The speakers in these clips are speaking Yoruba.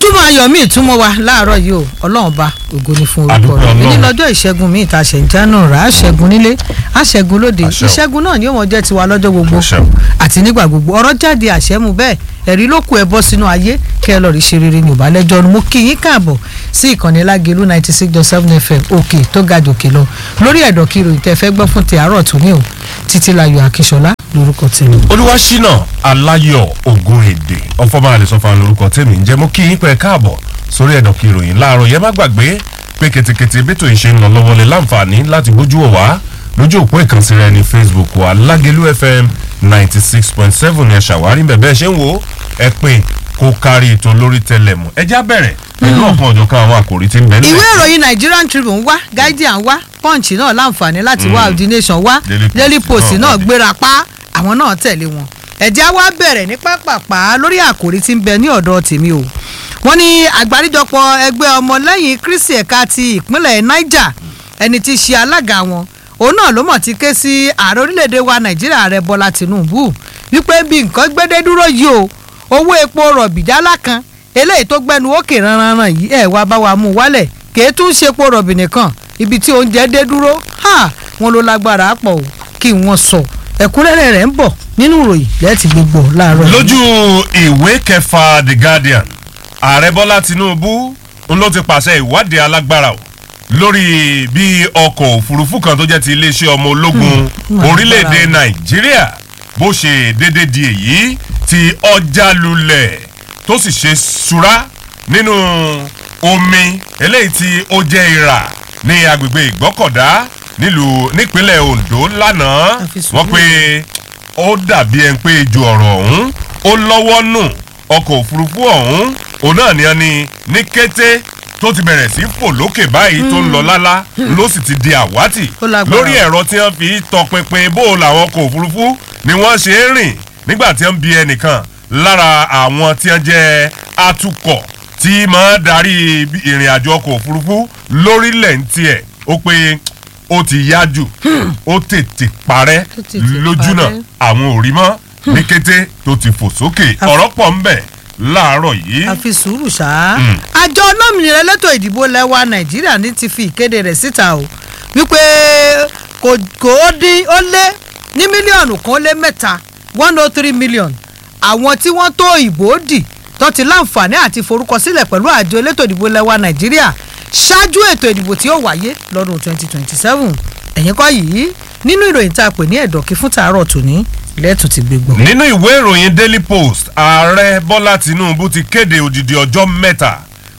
ojúmọ́ ayọ̀ míì túmọ̀ wa láàárọ̀ yìí o ọlọ́run ba ògo ni fún orúkọ Àdúpẹ́ rẹ̀ Ọlọ́run. ní lọ́jọ́ ìṣẹ́gun míì tá a ṣẹ̀ ń jáná rà á ṣẹ́gun nílé á ṣẹ́gun lóde Àṣẹ o. ìṣẹ́gun náà ni ó mọ̀ jẹ́ tiwa lọ́jọ́ gbogbo Àṣẹ o. àti nígbà gbogbo ọ̀rọ̀ jáde àṣẹ́mu bẹ́ẹ̀ ẹ̀rí ló kù ẹ bọ́ sínú ayé kẹ́ ẹ lọ rí ṣe rere ní ìbálẹ́jọ́ ọ̀run mo kí yín káàbọ̀ sí ìkànnì lágẹ̀lú ninety six dot seven fm òkè tó ga jòkè lọ lórí ẹ̀dọ̀ kí ìròyìn tẹ́ fẹ́ gbọ́ fún ti àárọ̀ tó ní o títí láyọ̀ akíṣọlá lórúkọ tèmi. olúwaṣínà aláyọ̀ ògùn èdè ọfọmọ àlẹsọfà lórúkọ tèmi ń jẹ́ mú kí yín pẹ́ káàbọ̀ sórí ẹ̀dọ̀ kí ìròyìn láàárọ̀ yẹn má gbàgbé pé kètèkètè bẹ́tò ìṣe ń lọ lọ́wọ́ lè láǹfààní láti gbójú wò wá lójú òpó ìkànsí rẹ ní facebook wa lágẹ̀lú fm ninety six point seven ẹ̀ ṣàwárí bẹ̀ bẹ́ẹ̀ ṣe ń wò ó ẹ pé kó kárí ètò lórí tẹlẹmù ẹ já bẹ̀rẹ̀ pẹ̀lú ọ̀kan ọ̀jọ̀kan àwọn àkòrí tí ń bẹ nílẹ̀. ìwé ìròyìn nigerian tribune wá guardian wá punch náà láǹfààní láti wá the nation wá Daily Post daily post náà náà wọlé. gbéra pa àwọn náà tẹ̀lé wọn ẹ̀já wá bẹ̀rẹ̀ ní pápápá lórí àkòrí tí ń bẹ ní ọ̀dọ̀ tèmi o wọ́n ní àgbáríjọpọ̀ ẹgbẹ́ ọmọlẹ́yìn kristi ẹ̀ka ti ìpínlẹ̀ niger ẹni tí í ṣe alága wọn òun náà ló mọ̀ ti ké sí ààrẹ orílẹ̀-èdè wa nàìjíríà ààrẹ bọ́lá tìǹbù wípé bí nǹkan gbédé dúró yìí o owó epo rọ̀bì jálá kan eléyìí tó gbẹnu òkè ranranran yìí ẹ̀ wá bá wa mú un wálẹ̀ kèé tún ṣe epo rọ̀bì nìkan ibi tí oúnjẹ dé dúró ha wọn ló lágbára pọ̀ o kí wọ́n sọ ẹ̀kúnrẹ́rẹ́ rẹ̀ ń bọ̀ nínú ìròyìn lẹ́ẹ̀tì gbogbo láàárọ̀ yìí. lójú ìwé kẹfà the guardian ààrẹ bọ́lá tinubu ń ló ti pàṣẹ ìwádìí alágbára o lórí bí ọkọ̀ òfurufú kan tó jẹ́ ti iléeṣẹ́ ọmọ ológun Hmm, orílẹ̀-èdè agbára nàìjíríà bó ṣe déédéé di èyí tí ọjà lulẹ̀ tó sì ṣe ṣúra nínú omi eléyìí tí ó jẹ́ ìrà ní agbègbè ìgbọ́kọ̀dá nílùú nípínlẹ̀ ondo lánàá Àfi sùúrù. wọ́n pé ó dàbí ẹni pé ejò ọ̀rọ̀ ọ̀hún ó lọ́wọ́ nù ọkọ̀ òfurufú ọ̀hún òun náà ni ẹni ní kété tó ti bẹ̀rẹ̀ sí fò lókè báyìí tó ń lọ lálá ló sì ti di àwátì Ó lágbára. lórí ẹ̀rọ tí wọ́n fi tọpinpin bó làwọn ọkọ̀ òfurufú ni wọ́n ṣe ń rìn nígbà tí wọ́n bi ẹnìkan lára àwọn tí wọ́n jẹ́ atukọ̀ tí máa darí ìrìn àjò ọkọ̀ òfurufú lórílẹ̀ ń tiẹ̀ ó pé ó ti yá jù ó tètè parẹ́ Ó tètè lójú náà parẹ́. àwọn ò rí mọ́ ní kété tó ti fò sókè ọ̀rọ̀ pọ̀ ń bẹ̀ láàárọ̀ yìí. àfi sùúrù ṣá. Mm. àjọ olómìnira elétò ìdìbò lẹ́wà nàìjíríà ní ti fi ìkéde rẹ̀ síta o wípé kò kò ó dín ó lé ní mílíọ̀nù kan ó lé mẹ́ta one oh three million àwọn tí wọ́n tó ìbò dì tó ti láǹfààní àti forúkọsílẹ̀ pẹ̀lú àjọ elétò ìdìbò lẹ́wà nàìjíríà ṣáájú ètò ìdìbò tí ó wáyé lọ́dún twenty twenty seven ẹ̀yìn kọ́ yìí nínú ìròyìn tá a pè ní ẹ̀dọ̀kí fún tàárọ̀ tòní lẹ́tù ti gbégbó. nínú ìwé ìròyìn daily post ààrẹ bọ́lá tinubu ti kéde odidi ọjọ́ mẹ́ta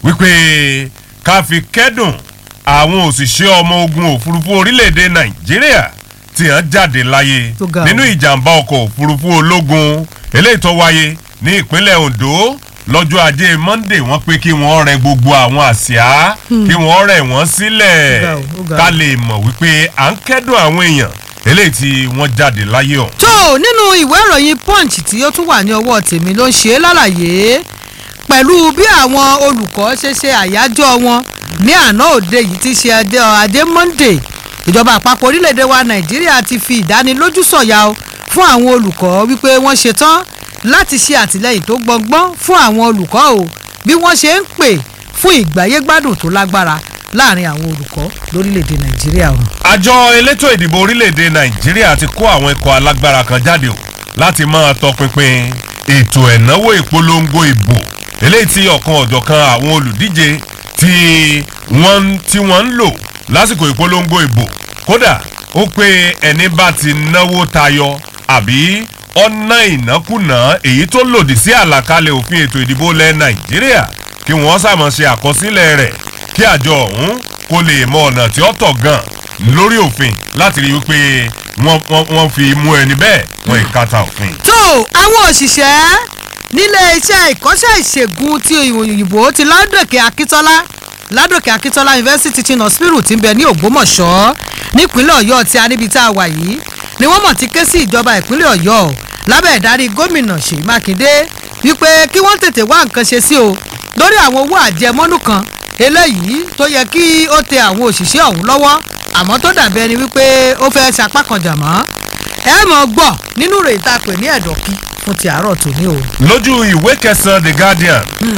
wípé ká fi kẹ́dùn àwọn òṣìṣẹ́ ọmọ ogun òfurufú orílẹ̀-èdè nàìjíríà tí wọ́n jáde láyé Tó ga o. nínú ìjàmbá ọkọ̀ òfurufú ológun eléyìí tó wáyé ní ìpínlẹ̀ ondo lọ́jọ́ ajé monde wọ́n pé kí wọ́n rẹ gbogbo àwọn àsíá kí wọ́n rẹ̀ wọ́n sílẹ̀ Ó ga o, ó ga o. ká lè mọ̀ wípé à ń kẹ́dùn àwọn èèyàn eléyìí tí wọ́n jáde láyé ọ̀hún. tó nínú ìwé ìròyìn punch tí ó tún wà ní ọwọ́ tèmi ló ń ṣe é lálàyé pẹ̀lú bí àwọn olùkọ́ ṣe ṣe àyájọ́ wọn ní àná òde yìí ti ṣe adé adé monday ìjọba àpapọ̀ orílẹ̀-èdè wa nàìjíríà ti fi ìdánilójú sọ̀yà o fún àwọn olùkọ́ wípé wọ́n ṣetán láti ṣe àtìlẹ́yìn tó gbọngbọ́n fún àwọn olùkọ́ o bí wọ́n ṣe ń pè fún ìgbáyégbádùn tó lágbára láàrin àwọn olùkọ́ lórílẹ̀-èdè nàìjíríà o. àjọ elétò ìdìbò orílẹ̀-èdè nàìjíríà ti kó àwọn ikọ̀ alágbára kan jáde o láti máa tọpinpin ètò ẹ̀náwó ìpolongo ìbò eléyìí tí ọ̀kan ọ̀jọ̀kan àwọn olùdíje tí wọ́n ń- tí wọ́n ń lò lásìkò ìpolongo ìbò kódà ó pé ẹni bá ti náwó tayọ àbí ọ̀nà ìnákùná èyí tó lòdì sí àlàkalẹ̀ òfin ètò ìdìbò ilẹ̀ nàìjíríà kí wọ́n sàmọ̀ ṣe àkọsílẹ̀ rẹ̀ kí àjọ ọ̀hún kó lè mọ ọ̀nà tí ó tọ̀ gan lórí òfin láti rí i wípé wọ́n wọ́n wọ́n fi mú ẹni bẹ́ẹ̀ wọ́n ìkàtà òfin. tó àwọn òṣìṣẹ́ nílé iṣẹ́ ìkọ́ṣẹ́ ìṣègùn ti òyìnbó ti ládòkè akíntọ́lá ládòkè akíntọ́lá university teaching hospital ti ń bẹ ní ògbómọ̀ṣọ́ nípínlẹ̀ ọ̀yọ́ tí a níbi tá a wà yìí ni wọ́n mọ̀ ti ké sí ìjọba ìpínlẹ̀ ọ̀yọ́ lábẹ́ ìdarí gómìnà ṣèyí mákindé wípé kí wọ́n tètè wá nǹkan ṣe sí o lórí àwọn owó àjẹmọ́nú kan eléyìí tó yẹ kí ó tẹ àwọn òṣìṣẹ́ ọ̀hún lọ́wọ́ àmọ́ tó dàbí ẹni wípé ó fẹ́ sapá kan jà mọ́ ẹ mọ̀ gbọ́ nínú rẹ̀ tá a pè ní ẹ̀dọ̀kí fún ti àárọ̀ tòní o. lójú ìwé kẹsàn-án the guardian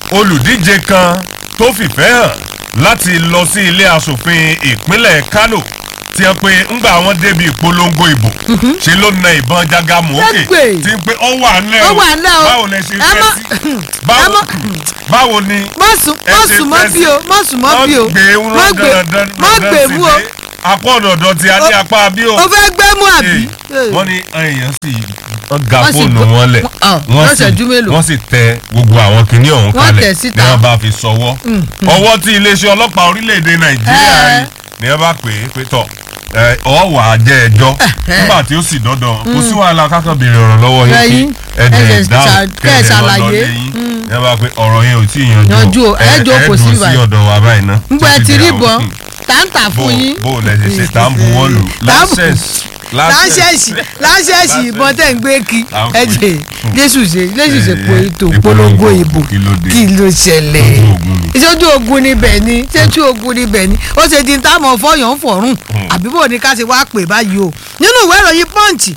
olùdíje kan tó fìfẹ́ hàn láti lọ sí ilé asòfin ìpínlẹ̀ Kano tí wọ́n pe ńgbà wọn débi ìpolongo ìbò ṣe ló na ìbọn jágàmù òkè Ẹgbẹ́. tí ń pe ó wà ńlẹ̀ Ó wà ńlẹ̀ o. báwo lẹ ṣe Ẹ fẹ́ má- sí ẹ báwo má- báwo ni mọ̀sùn ẹ ṣe mọ̀sùn mọ́ fẹ́ bí sí? o mọ̀sùn mọ́ bí o wọ́n gbé mọ̀ gbé dandan mọ̀ gbé mú o apá ọ̀dọ̀dọ̀ tí a ní O- apá bí o o fẹ́ gbé mú àbí. Ee, wọ́n ní èèyàn sì wọ́n ga Wọ́n sì fóònù gbọ́- wọn lẹ̀ Ah, wọ́n lọ́sẹ̀jú mélòó? wọ́n sì tẹ gbogbo àwọn kinní ọ̀hún Wọ́n kalẹ̀ tẹ̀ ní síta. wọ́n bá fi sọwọ́ ọwọ́ tí iléeṣẹ́ ọlọ́pàá orílẹ̀-èdè nàìjíríà Eh. rí ni wọ́n bá pè é pé tọ̀ ẹ, ọ wà á jẹ́ ẹjọ́ nígbà tí ó sì dọ́dọ̀ kò sí wàhálà kákan béèrè ọ̀rọ̀ lọ́wọ́ yín kí Ẹ̀yin, ẹ̀dẹ̀ ẹ ṣe dáhùn ṣà- kẹ́ ẹ kẹ́ẹ̀dẹ̀ lọ ṣàlàyé. lọ́lé yín ni wọ́n bá pé ọ̀rọ̀ yẹn ò tí ì yanjú Yanjú o, ẹ jókòó sí dúró sí báyìí. ọ̀dọ̀ wa báyìí ná ngbọ́ ẹ títí ti di rí àwọn- bọ́n táǹtà fún yín. bó o lẹ ṣe ṣe tá à ń buwọ́ lù láńṣẹ́ẹ̀sì láńṣẹ́ẹ̀sì ìbọn tẹ̀ ń gbé kí Láńpẹ́. ẹ̀jẹ̀ jésù ṣe jésù ṣe pé Eh, ètò ìpolongo ìpolongo ìbò kí ló dé? kí ló ṣẹlẹ̀ Ojú ogun ni. ìṣojú ogun níbẹ̀ ni ṣéjú ogun níbẹ̀ ni ó ṣe di táwọn fọyàn fọ̀rùn àbí bò ní ká ṣe wá pè báyìí o nínú ìwé ìròyìn punch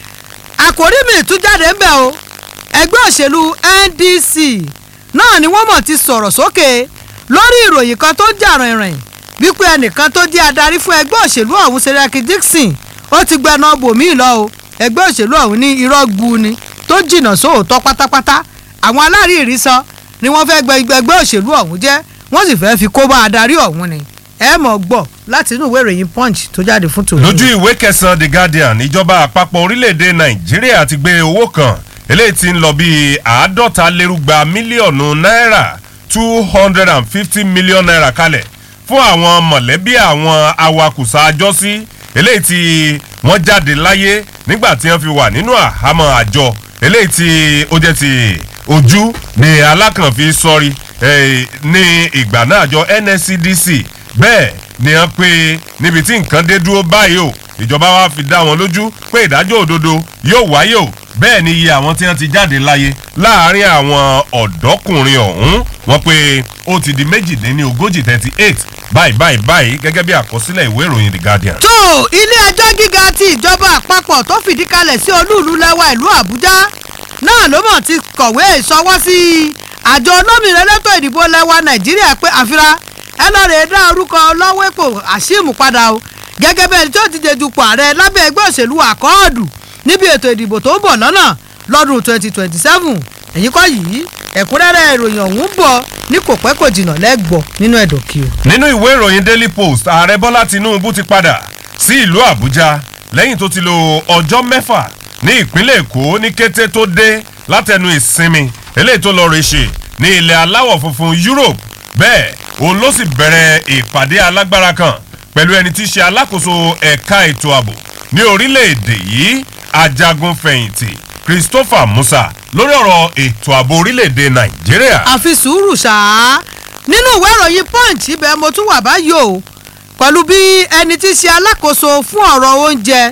àkòrí mi tún jáde ń bẹ̀ o ẹgbẹ́ òṣèlú NDC náà ni wọ́n mọ̀ ti sọ̀rọ̀ sókè lórí ìròyìn kan tó jà rìnrìn wípé ẹnìkan tó jẹ́ adarí fún ẹgbẹ́ òṣèlú ọ̀hún Seriaki Dixon ó ti gbẹnu bòmíì lọ o ẹgbẹ́ òṣèlú ọ̀hún ní irọ́ gbu ni tó jìnnà sóòótọ́ pátápátá àwọn aláàrírí sọ ni wọ́n fẹ́ gbẹ ẹgbẹ́ òṣèlú ọ̀hún jẹ́ wọ́n sì fẹ́ fi kó bá adarí ọ̀hún ni ẹ mọ̀ gbọ́ láti inú ìwé ìròyìn punch tó jáde fún tòun. lójú ìwé kẹsàn-án the guardian ìjọba àpapọ̀ orílẹ̀-èdè nàìjíríà ti gbé owó kan eléyìí tí ń lọ bíi àádọ́ta lérúgba mílíọ̀nù náírà two hundred and fifty million naira kalẹ̀ fún àwọn mọ̀lẹ́bí àwọn awakùsà àjọsí eléyìí tí wọ́n jáde láyé nígbà tí wọ́n fi wà nínú àhámọ́ àjọ eléyìí tí ó jẹ́ ti ojú ní alákànfí sọ́rí eh, ní ìgbà náà àjọ NSCDC bẹ́ẹ̀ ni wọ́n pé níbi tí nǹkan dé dúró báyìí o ìjọba wa fi dá wọn lójú pé ìdájọ́ òdodo yóò wáyé o bẹ́ẹ̀ ni iye àwọn tí wọ́n ti jáde láyé láàárín àwọn ọ̀dọ́kùnrin ọ̀hún wọ́n pé ó ti di méjìléní ogójì thirty eight báyìí báyìí báyìí gẹ́gẹ́ bí àkọsílẹ̀ ìwé ìròyìn The Guardian. tó ilé ẹjọ́ gíga ti ìjọba àpapọ̀ tó fìdí kalẹ̀ sí olúùlú lẹ́wà ìlú àbújá náà ló mọ̀ ti kọ̀wé ìṣọwọ́ sí àjọ olómìnira elétò ìdìbò lẹ́wà nàìjíríà pé àfira ẹ lọ́ọ́ rè é dá orúkọ lọ́wọ́pọ̀ àṣìmù padà o gẹ́gẹ́ bẹ́ẹ̀ tó ti jẹ dupò ààrẹ lábẹ́ ẹgbẹ́ òṣèlú àkọọ́dù níbi ètò ìdìbò tó ń bọ̀ lọ́nà lọ́dún 2027 èyí kọ́ yìí ẹ̀kúnrẹ́rẹ́ ìròyìn ọ̀hún bọ̀ ní kò pẹ́ kò jìnnà lẹ́gbọ̀ nínú ẹ̀dọ̀kí o. nínú ìwé ìròyìn daily post ààrẹ bọ́lá tinubu ti padà sí ìlú àbújá lẹ́yìn tó ti lo ọjọ́ mẹ́fà ní ìpínlẹ̀ èkó ní kété tó dé látẹnu ìsinmi eléyìí tó lọ rè ṣe ní ilẹ̀ aláwọ̀ funfun europe bẹ́ẹ̀ òun ló sì bẹ̀rẹ̀ ìpàdé alágbára kan pẹ̀lú ẹni tí í ṣe alákòóso ẹ̀ka ètò ààbò ní orílẹ̀-èdè yìí ajagun fẹ̀yìntì christopher musa lórí ọ̀rọ̀ ètò ààbò orílẹ̀-èdè nàìjíríà. àfi sùúrù ṣáá nínú ìwé ìròyìn punch ibẹ̀ mo tún wà báyìí o pẹ̀lú bí ẹni tí í ṣe alákòóso fún ọ̀rọ̀ oúnjẹ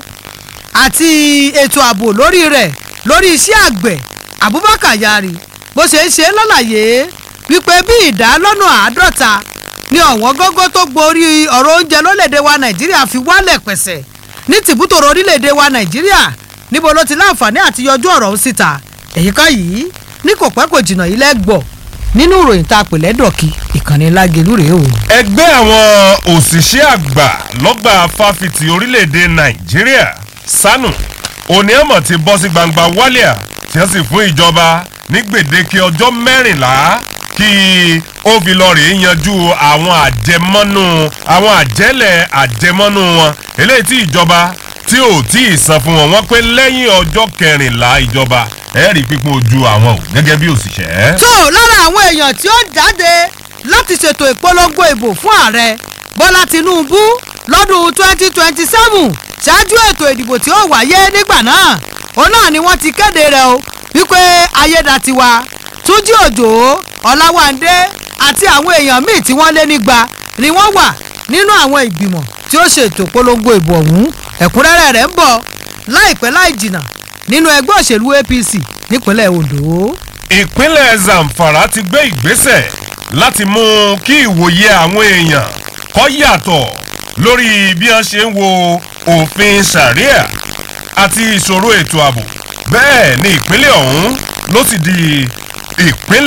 àti ètò ààbò lórí rẹ̀ lórí iṣẹ́ àgbẹ̀ abubakar yari bó ṣe ń ṣe lọ́làyé wípé bí ìdá lọ́nà àádọ́ta ní ọ̀wọ́n gógó tó gborí ọ̀rọ̀ oúnjẹ lórílẹ̀‐èdè wa nàìjíríà fi wálẹ̀ pẹ̀sẹ̀ ní tìbútòrò orílẹ̀‐èdè wa nàìjíríà níbo ló ti láǹfààní àti yọjú ọ̀rọ̀ ọ̀hún síta èyí kan yìí ní kò pẹ́ kò jìnnà yìí lẹ́gbọ̀ọ́ nínú ìròyìn tá a pè lẹ́dọ̀kì ìkànnì lágẹ̀lú rèé o. ẹgbẹ́ àwọn òṣìṣẹ́ àgbà lọ́gbà fáfitì orílẹ̀-èdè nàìjíríà sanu oníyàmọ̀ ti bọ́ sí gbangba wálíà tí wọ́n sì fún ìjọba ní gbèdéke ọjọ́ mẹ́rìnlá kí ó fi lọ rèé yanjú àwọn àjẹmọ́nú àwọn àjẹ́lẹ̀ àjẹmọ́nú wọn eléyìí tí ìjọba tí ò tí ì san fún wọn wọ́n pé lẹ́yìn ọjọ́ kẹrìnlá ìjọba ẹ̀ẹ́rì pípọ́n ojú àwọn ò gẹ́gẹ́ bí òṣìṣẹ́. tó lára àwọn èèyàn tí ó jáde láti ṣètò ìpolongo ìbò fún ààrẹ bọ́lá tinubu lọ́dún twenty twenty seven ṣáájú ètò ìdìbò tí ó wáyé nígbà náà òun náà ni wọ́n ti kéde rẹ̀ o wípé ayédatiwa túnjí òjò ọ̀làwándé àti àwọn èèyàn míì tí wọ́n lé nígba ni wọ́n wà nínú àwọn ìgbìmọ̀ tí ó ṣètò ìpolongo ìbò ọ̀hún ẹ̀kúnrẹ́rẹ́ rẹ̀ ń bọ̀ láìpẹ́ láì jìnnà nínú ẹgbẹ́ òṣèlú apc nípínlẹ̀ ondo. ìpínlẹ̀ zamfara ti gbé ìgbésẹ̀ láti mú kí ìwòye àwọn èèyàn kó yàtọ̀ lórí bí wọ́n ṣe ń wo òfin sharia àti ìṣòro ètò ààbò bẹ́ẹ̀ ni ìpínlẹ̀ ọ̀hún ló sì di ìpínlẹ̀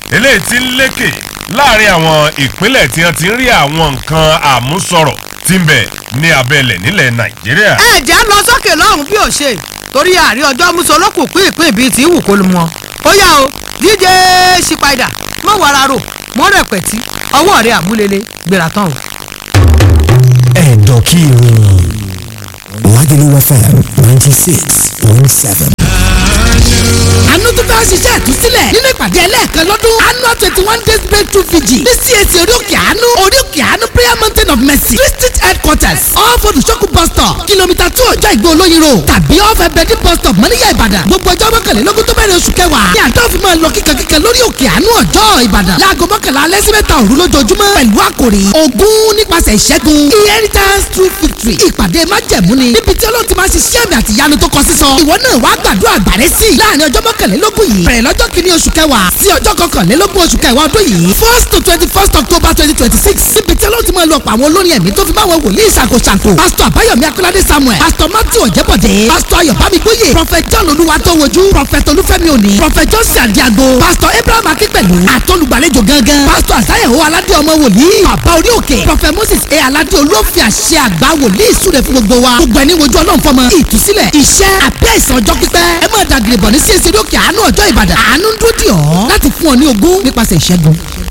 eléyìí tí ń lékè láàrin àwọn ìpínlẹ̀ tí wọ́n ti ń rí àwọn nǹkan àmúsọ̀rọ̀ tí ń bẹ ní abẹ́lẹ̀ nílẹ̀ nàìjíríà. ẹ jẹ́ lọ sókè lọ́hùn bí ò ṣe torí àrí ọjọ́ musolókù pín ìpín bíi ti wù kó lu wọn. ó yá o DJ Ṣípàdà mọ̀ wàrà rò mọ̀ rẹpẹ̀tì ọwọ́ rẹ̀ àmúlélé gbéra tán o. ẹ̀dọ̀ kí ìròyìn Lagelu FM ninety six point seven. àánú tó fẹ́ ṣiṣẹ́ ìtúsílẹ̀ nínú ìpàdé ẹlẹ́ẹ̀kan lọ́dún annual twenty one days breakthrough vigil ní CAC orí òkè àánú orí òkè àánú prayer mountain of mercy district headquarters off odùsókù bus stop kìlómítà two ọjọ́ ìgbó olóyin road tàbí off ẹbẹ̀dì bus stop mọ́níyà ìbàdàn gbogbo ọjọ́ mọ́kànlélógún tó bẹ̀rẹ̀ oṣù kẹwàá ní àjọ fi máa lọ kíkankíkan lórí òkè àánú ọjọ́ ìbàdàn láago mọ́kànlá alẹ́ sí mẹ́ta òru lójoojúmọ́ pẹ̀lú àkòrí ogún nípasẹ̀ ìṣẹ́gun inheritance through victory ìpàdé májẹ̀mú ni níbi tí ọlọ́run ti máa ṣiṣẹ́ àmì àti ìyanu tó kọ sísọ ìwọ náà wàá gbàdúrà gbàrẹ́ sí i láàrin ọjọ́ mọ́kànlélógún yìí bẹ̀rẹ̀ lọ́jọ́ kìíní oṣù kẹwàá sí ọjọ́ kọkànlélógún oṣù kẹwàá ọdún yìí first to twenty first october twenty twenty six níbi tí ọlọ́run ti máa lọ pa àwọn olórin ẹ̀mí tó fi máa wọ wòlíì ṣàkóṣàkó pásítọ̀ àbáyọ̀mí akọ́ládé samuel pásítọ̀ matthew ọ̀jẹ́bọ̀dé pásítọ̀ ayọ̀bámi gbóyè prophet john olúwatówojú prophet olúfẹ́mi òní prophet johnson àdìago pásítọ̀ abraham akínpẹ̀lú àtọ́lùgbàlejò gangan pásítọ̀ àsáyẹ̀wò aládé ọmọ wòlíì bàbá orí òkè prophet moses e aládé olófin àṣẹ àgbà wòlíì súre fún gbogbo wa gbogbo ẹni wojú ọlọ́run fọmọ ìtúsílẹ̀ iṣẹ́ àbí àìsàn ọjọ́ pípẹ́ ẹ máa dàgìrì bọ̀ ní csc lókè àánú ọjọ́ ìbàdàn àánú ń dúró dì ọ́ láti fún ọ ní ogún nípasẹ̀ ìṣẹ́gun.